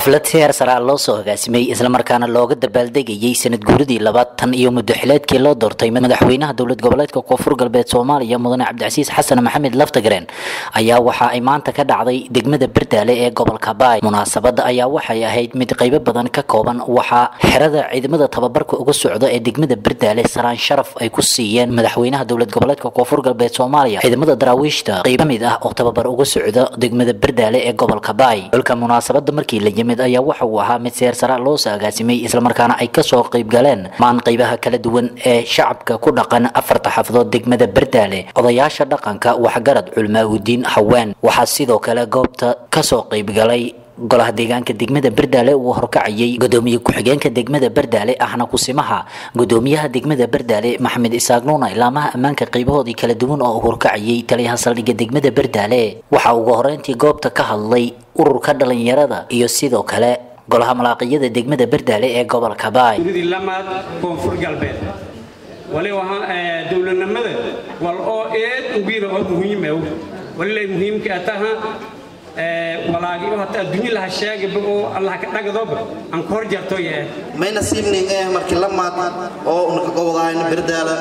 xaflad heer saraa loo soo hogaasimay islamarkaana looga dabaaldegayay sanad guuridii labaad tan iyo muddoxileedkii loo doortay madaxweynaha dowlad goboleedka koonfur galbeed soomaaliya mudane cabdicasiis xasan maxamed laftagareen ayaa waxa ay maanta ka dhacday degmada berdaale ee gobolka baay munaasabada ayaa waxay ahayd mid qaybo badan ka kooban waxaa xerada ciidamada tababarka uga socda ee degmada berdaale salaan sharaf ay ku siiyeen madaxweynaha dowlad goboleedka koonfur galbeed soomaaliya ciidamada daraawiishta qayb ka mid ah oo tababar uga socda degmada berdaale ee gobolka baay xulka munaasabada markii la yimid ayaa waxa uu ahaa mid seer sara loo saagaasimay islamarkaana ay kasoo qayb galeen maan qaybaha kala duwan ee shacabka ku dhaqan afarta xafadood degmada berdaale odayaasha dhaqanka waxgarad culmaaudiin haween waxaa sidoo kale goobta kasoo qayb galay golaha deegaanka degmada berdaale uu horkacayay gudoomiye ku-xigeenka degmada berdaale ahna kusimaha gudoomiyaha degmada berdaale maxamed isaaq nuuna ilaamaha ammaanka qaybahoodii kala duwan oo horkacayay taliyaha saldhigga degmada berdaale waxaa ugu horeyntii goobta ka hadlay ururka dhalinyarada iyo sidoo kale golaha malaaqiyada degmada berdaale ee gobolka baay lamaad koonfur galbeed waliba dowladnimada wal oo eed ugiira oo muhiimaw walilay muhiimka ataha walaagiyo hata adduunyo laha sheegaba oo allah ka dhagadoba aan ka hor jarto yee may nasiibnin eh markii lamaad oo unaka gobodahayna berdaala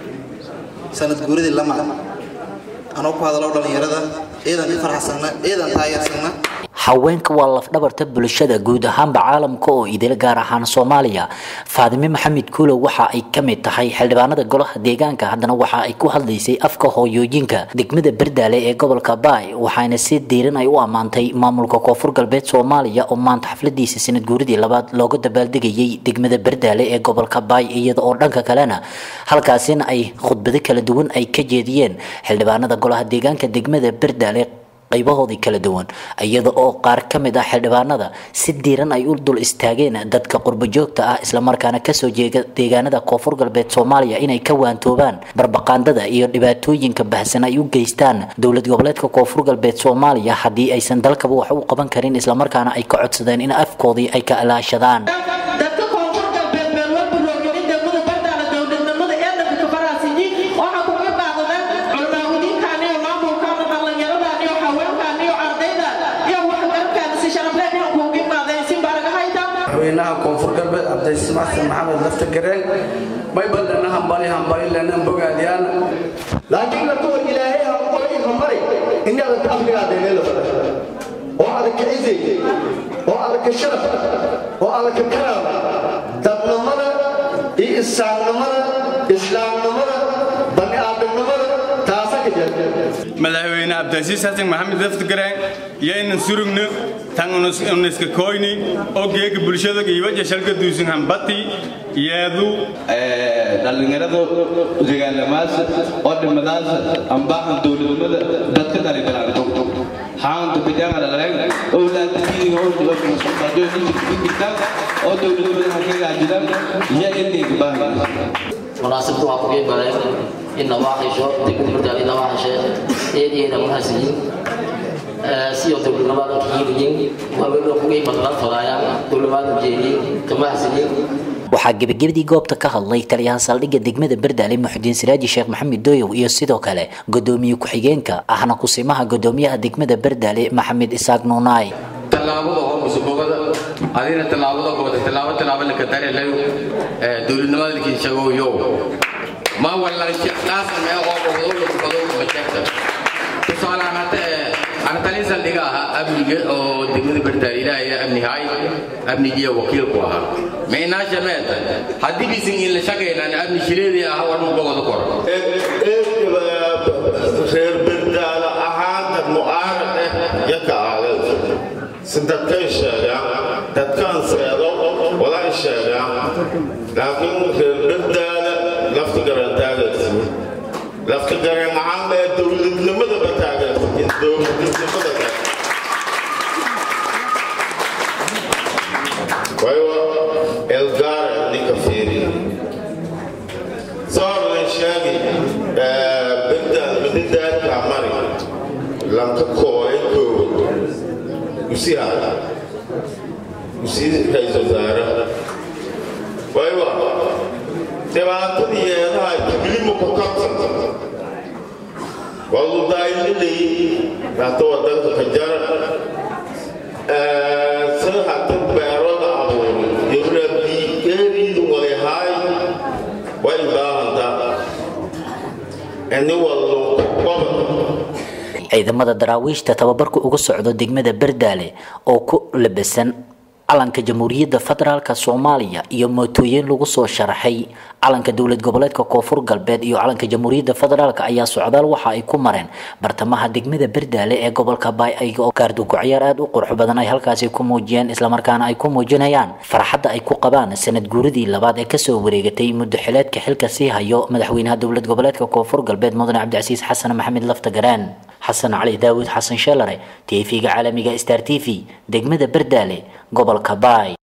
sanad guuridii lamaad anoo ku hadalo dhalinyarada ciidan ka farxsanna ciidan taageersanna haweenka waa lafdhabarta bulshada guud ahaanba caalamka oo idil gaar ahaan soomaaliya faadime maxamed kuulow waxa ay ka mid tahay xildhibaanada golaha deegaanka haddana waxa ay ku hadlaysay afka hooyooyinka degmada berdaale ee gobolka baay waxaana si diiran ay u ammaantay maamulka koonfur galbeed soomaaliya oo maanta xafladiisa sanad guuridii labaad looga dabaaldegayay degmada berdaale ee gobolka baay iyada oo dhanka kalena halkaasina ay khudbado kala duwan ay ka jeediyeen xildhibaanada golaha deegaanka degmada berdaale qaybahoodii kala duwan iyada oo qaar ka mid ah xildhibaanada si diiran ay u dul istaageen dadka qurbojoogta ah islamarkaana kasoo jeeda deegaanada koonfur galbeed soomaaliya inay ka waantoobaan barbaqaandada iyo dhibaatooyinka bahsan ay u geystaan dowlad goboleedka koonfur galbeed soomaaliya haddii aysan dalkaba wax u qaban karin islamarkaana ay ka codsadeen in afkoodii ay ka alaashadaan madaxweynaha koonfur galbeed cabdicasiis xasan maxamed lafta gareen may ballana hambali hambali lana bogaadiyaan laakiin lakuwa ilaahay hambali hambali inaada ka afrigaada meela fadha oo adag ka cizay oo adag ka sharaf oo adag ka karaam dadnimada iyo isaaqnimada islaamnimada bani aadamnimada taasa ka jirta madaxweyne cabdicasiis xasan maxamed laftagareen yaynan surugno tan uniska koyni oo geega bulshada iwaja shalka duusan hambati yeedu dhallinyarada deegaanamaas oo dhimadaas ambaahan dowladnimada dadka dhalibalanto haanta bidangalaleen owlaadkiin oo oo dowladnimada hakagaajidaan iyo inayga baahan munaasabadu waa kuga baleen in nawaaxisho degmada bardaal in nawaaxishe eedeeda mahadsiyin siyo dowladnimada kiiliyin waaweynoo kuga imadlan fadaayaan dowladnimada jeediyin kamahadsiyin waxaa gebagabadii goobta ka hadlay taliyaha saldhigga degmada berdaale muxudiin siraaji sheekh maxamed dooyow iyo sidoo kale gudoomiye ku-xigeenka ahna kusimaha gudoomiyaha degmada berdaale maxamed isaaq nuunaay tallaabada hormusubogada adina tallaabada kooda tallaabo tallaabo laka darelayo dowladnimada lakin shagoyo ma wallan shaqaasa mee oo bogdo bogdo bajekta tusaalahan hadda ana talin saldhiga ahaa amniga oo degmada berdaale ilaahay amnihaay amnigiya wakiilku ahaa meenaasha meeta haddii bisin in la shaqaynaan amni shireedii ahaa war mugobada kor reer berdaale ahaanta mu'aarad eh yaka aadad si dadkay sheegaan dadkaan seedo walay sheegaan laakiin reer berdaale lafta garan taageersin lafta garan ahaan ee dowladnimadaba taageersin dowladnimada waayo elgaara ninka fiiri soorlan sheegi berdaal mididaadka mari lanka kooye koowa usihaa usii ra-iisul wasaare waayo dhibaatadii yeedaha jiblimu ku kabsan waa ludaayinilay hata wadanka ka jara sida hata way baahantaa ini wallo qobad ciidamada daraawiishta tababarku uga socdo degmada berdaale oo ku labasan calanka jamhuuriyadda federaalk soomaaliya iyo mootooyin lagu soo sharaxay calanka dowlad goboleedka koonfur galbeed iyo calanka jamhuuriyadda federaalk ayaa socdaal waxa ay ku mareen bartamaha degmada berdaale ee gobolka baay ayaga oo kaardugo ciyaar aada u qurux badan ay halkaasi ku muujiyeen islamarkaana ay ku muujinayaan farxadda ay ku qabaan sanad guuridii labaad ee kasoo wareegatay muddo xileedka xilka sii hayo madaxweynaha dowlad goboleedka koonfur galbeed mudane cabdicasiis xasan maxamed laftagaraan xasan cali daawud xasan sheelare tv-ga caalamiga star t v degmada berdaale gobolka baay